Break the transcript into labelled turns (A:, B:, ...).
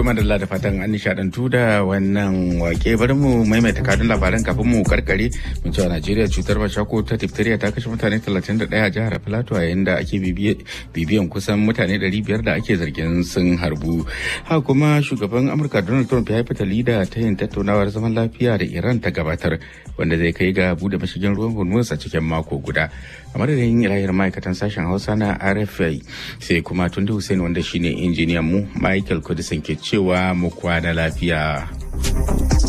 A: To madalla da fatan an nishadantu da wannan wake bari mu maimaita kadin labaran kafin mu karkare mun cewa Najeriya cutar bashako ta diphtheria ta kashe mutane 31 a jihar Plateau yayin da ake bibiyan kusan mutane 500 da ake zargin sun harbu. Ha kuma shugaban Amurka Donald Trump ya yi fitali da ta yin tattaunawar zaman lafiya da Iran ta gabatar wanda zai kai ga bude mashigin ruwan Hormuz a cikin mako guda. A madadin ilahiyar ma'aikatan sashen Hausa na RFI sai kuma Tunde Hussein wanda shine injiniyan mu Michael Kudisin ke cewa mu kwana lafiya.